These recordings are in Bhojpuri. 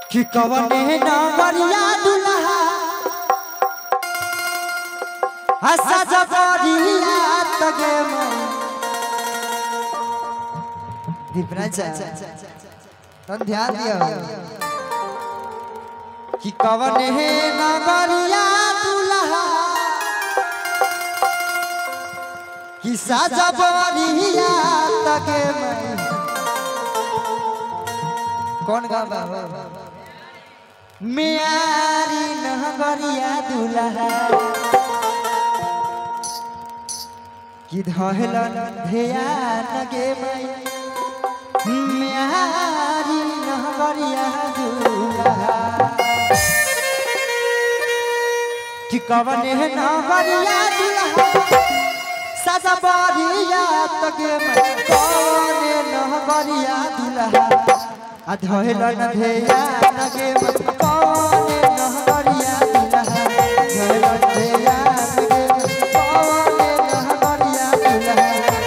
कि कवने नगरिया दुल्हा हसा जबरिया तगे दीपराजा तन ध्यान दियो कि कवने नगरिया दुल्हा कि साजा बरिया तगे कौन गावा मियारी नगरिया दुल्हा कि धहलन ध्यान गे मई मियारी नगरिया दुल्हा कि कवने नगरिया दुल्हा साजा बरिया तगे मई कवने नगरिया दुल्हा आ धहलन ध्यान गे मई कवने नगरिया दुल्हा धहलन ध्यान गे मई कवने नगरिया दुल्हा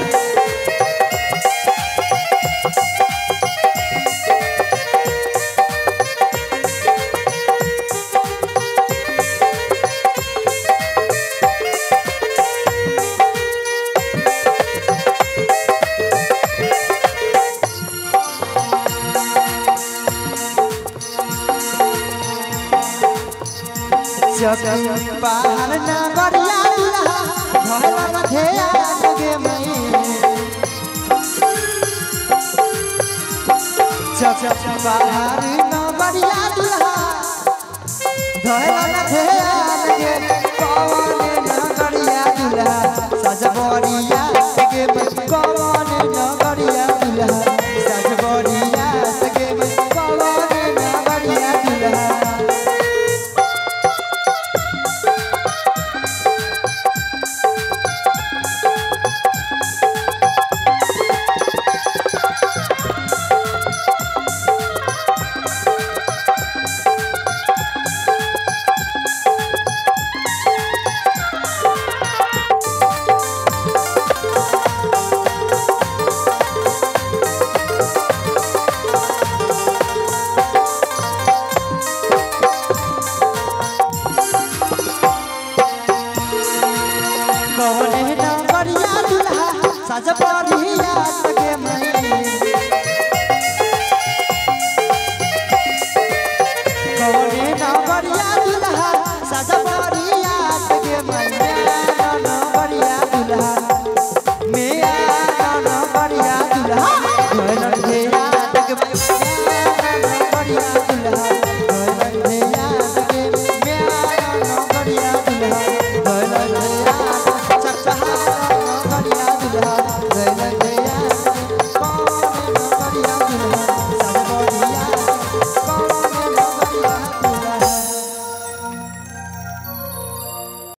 जग पार नगरिया दुल्हा धरन ध्यान गे मई जग पार नगरिया दुल्हा धरन ध्यान गे कौन नगरिया दुल्हा सजबरिया गे मई कौन नगरिया दुल्हा सजबरिया गे मई कौन नगरिया दुल्हा कौने नगरिया दुल्हा सज परिया तगे मई कौने नगरिया दुल्हा सज परिया तगे मई नगरिया दुल्हा मेरा नगरिया दुल्हा धन घेरा तगे मई नगरिया